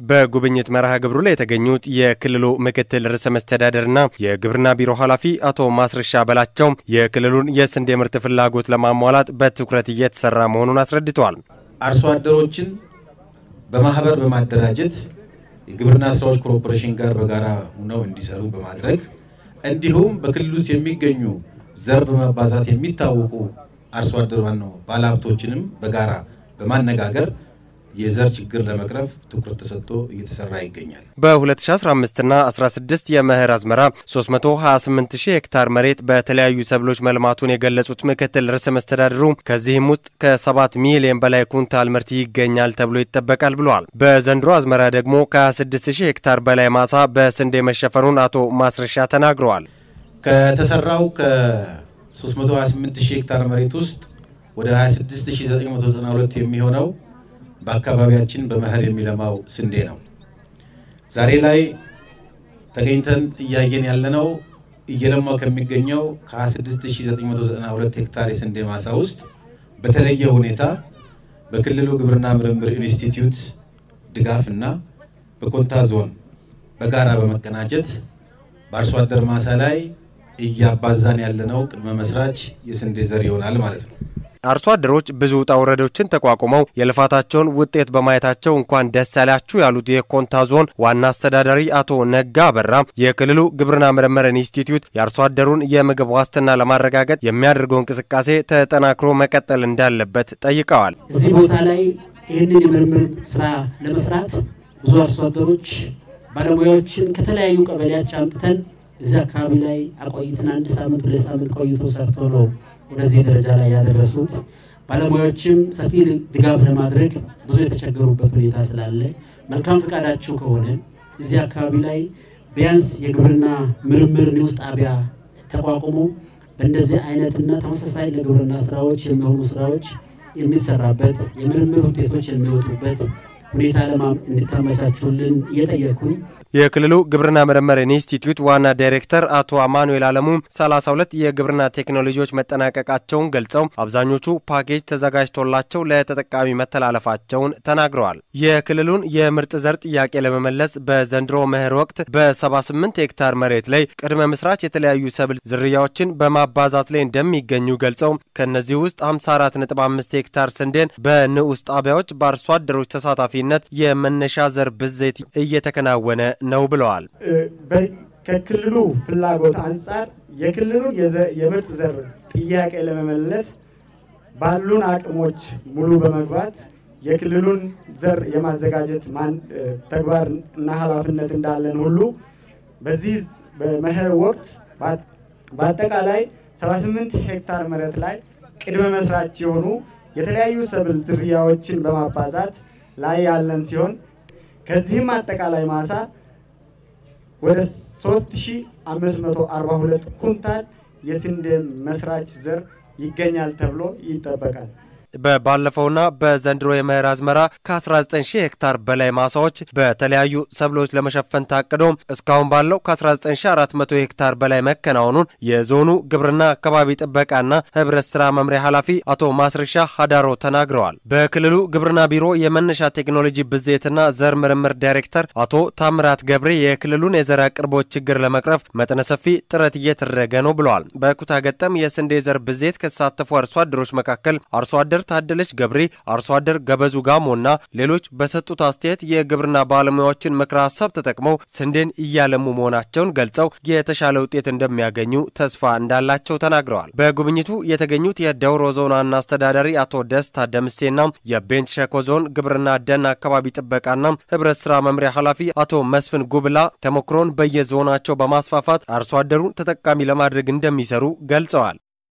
በጉብኝት መርሃ ግብሩ ላይ የተገኙት የክልሉ ምክትል ርዕሰ መስተዳደርና የግብርና ቢሮ ኃላፊ አቶ ማስረሻ በላቸው የክልሉን የስንዴ ምርት ፍላጎት ለማሟላት በትኩረት እየተሰራ መሆኑን አስረድተዋል። አርሶ አደሮችን በማህበር በማደራጀት የግብርና ስራዎች ኮርፖሬሽን ጋር በጋራ ሆነው እንዲሰሩ በማድረግ እንዲሁም በክልል ውስጥ የሚገኙ ዘር በማባዛት የሚታወቁ አርሶ አደር ነው ባለሀብቶችንም በጋራ በማነጋገር የዘር ችግር ለመቅረፍ ትኩረት ተሰጥቶ እየተሰራ ይገኛል። በ2015ና 16 የመኸር አዝመራ 328 ሺህ ሄክታር መሬት በተለያዩ ሰብሎች መልማቱን የገለጹት ምክትል ርዕሰ መስተዳድሩ ከዚህም ውስጥ ከ7 ሚሊዮን በላይ ኩንታል ምርት ይገኛል ተብሎ ይጠበቃል ብለዋል። በዘንድሮ አዝመራ ደግሞ ከ26 ሺህ ሄክታር በላይ ማሳ በስንዴ መሸፈኑን አቶ ማስረሻ ተናግረዋል። ከተሰራው ከ328 ሺህ ሄክታር መሬት ውስጥ ወደ 26992 የሚሆነው በአካባቢያችን በመኸር የሚለማው ስንዴ ነው። ዛሬ ላይ ተገኝተን እያየን ያለነው እየለማው ከሚገኘው ከ26992 ሄክታር የስንዴ ማሳ ውስጥ በተለየ ሁኔታ በክልሉ ግብርና ምርምር ኢንስቲትዩት ድጋፍ እና በኮንታ ዞን በጋራ በመቀናጀት በአርሶ አደር ማሳ ላይ እያባዛን ያለነው ቅድመ መስራች የስንዴ ዘር ይሆናል ማለት ነው። አርሶ አደሮች ብዙ ውጣ ውረዶችን ተቋቁመው የልፋታቸውን ውጤት በማየታቸው እንኳን ደስ ያላችሁ ያሉት የኮንታ ዞን ዋና አስተዳዳሪ አቶ ነጋ አበራ የክልሉ ግብርና ምርምር ኢንስቲትዩት የአርሶ አደሩን የምግብ ዋስትና ለማረጋገጥ የሚያደርገው እንቅስቃሴ ተጠናክሮ መቀጠል እንዳለበት ጠይቀዋል። እዚህ ቦታ ላይ ይህንን የምርምር ስራ ለመስራት ብዙ አርሶ አደሮች ባለሙያዎችን ከተለያዩ ቀበሌያች አምጥተን እዚህ አካባቢ ላይ አቆይተን አንድ ሳምንት ሁለት ሳምንት ቆይቶ ሰርቶ ነው ወደዚህ ደረጃ ላይ ያደረሱት። ባለሙያዎችም ሰፊ ድጋፍ ለማድረግ ብዙ የተቸገሩበት ሁኔታ ስላለ መልካም ፈቃዳችሁ ከሆነ እዚህ አካባቢ ላይ ቢያንስ የግብርና ምርምር ኒውስ ጣቢያ ተቋቁሞ በእንደዚህ አይነትና ተመሳሳይ ለግብርና ስራዎች የሚሆኑ ስራዎች የሚሰራበት የምርምር ውጤቶች የሚወጡበት ሁኔታ እንድታመቻቹልን እየጠየኩኝ የክልሉ ግብርና ምርምር ኢንስቲትዩት ዋና ዳይሬክተር አቶ አማኑኤል አለሙ 32 የግብርና ቴክኖሎጂዎች መጠናቀቃቸውን ገልጸው አብዛኞቹ ፓኬጅ ተዘጋጅቶላቸው ለተጠቃሚ መተላለፋቸውን ተናግረዋል። የክልሉን የምርጥ ዘር ጥያቄ ለመመለስ በዘንድሮ መኸር ወቅት በ78 ሄክታር መሬት ላይ ቅድመ ምስራች የተለያዩ ሰብል ዝርያዎችን በማባዛት ላይ እንደሚገኙ ገልጸው ከእነዚህ ውስጥ 54.5 ሄክታር ስንዴን በንዑስ ጣቢያዎች በአርሶ አደሮች ተሳታፊነት የመነሻ ዘር ብዜት እየተከናወነ ነው ብለዋል። ከክልሉ ፍላጎት አንጻር የክልሉን የምርጥ ዘር ጥያቄ ለመመለስ ባሉን አቅሞች ሙሉ በመግባት የክልሉን ዘር የማዘጋጀት ተግባር እና ኃላፊነት እንዳለን ሁሉ በዚህ በመኸር ወቅት በአጠቃላይ 78 ሄክታር መሬት ላይ ቅድመ መስራች የሆኑ የተለያዩ ሰብል ዝርያዎችን በማባዛት ላይ ያለን ሲሆን ከዚህም አጠቃላይ ማሳ ወደ 3542 ኩንታል የስንዴ መስራች ዘር ይገኛል ተብሎ ይጠበቃል። በባለፈውና በዘንድሮ የመኸር አዝመራ ከ19 ሺህ ሄክታር በላይ ማሳዎች በተለያዩ ሰብሎች ለመሸፈን ታቅዶ እስካሁን ባለው ከ19400 ሄክታር በላይ መከናወኑን የዞኑ ግብርና አካባቢ ጥበቃና ሕብረት ስራ መምሪያ ኃላፊ አቶ ማስረሻ ሀዳሮ ተናግረዋል። በክልሉ ግብርና ቢሮ የመነሻ ቴክኖሎጂ ብዜትና ዘር ምርምር ዳይሬክተር አቶ ታምራት ገብሬ የክልሉን የዘር አቅርቦት ችግር ለመቅረፍ መጠነ ሰፊ ጥረት እየተደረገ ነው ብለዋል። በኩታ ገጠም የስንዴ ዘር ብዜት ከተሳተፉ አርሶ አደሮች መካከል አርሶ አደር ታደለች ገብሬ፣ አርሶ አደር ገበዙ ጋሞና ሌሎች በሰጡት አስተያየት የግብርና ባለሙያዎችን ምክረ ሀሳብ ተጠቅመው ስንዴን እያለሙ መሆናቸውን ገልጸው የተሻለ ውጤት እንደሚያገኙ ተስፋ እንዳላቸው ተናግረዋል። በጉብኝቱ የተገኙት የደውሮ ዞን ዋና አስተዳዳሪ አቶ ደስታ ደምሴና የቤንች ሸኮ ዞን ግብርና ደን አካባቢ ጥበቃና ሕብረት ስራ መምሪያ ኃላፊ አቶ መስፍን ጉብላ ተሞክሮን በየዞናቸው በማስፋፋት አርሶ አደሩን ተጠቃሚ ለማድረግ እንደሚሰሩ ገልጸዋል።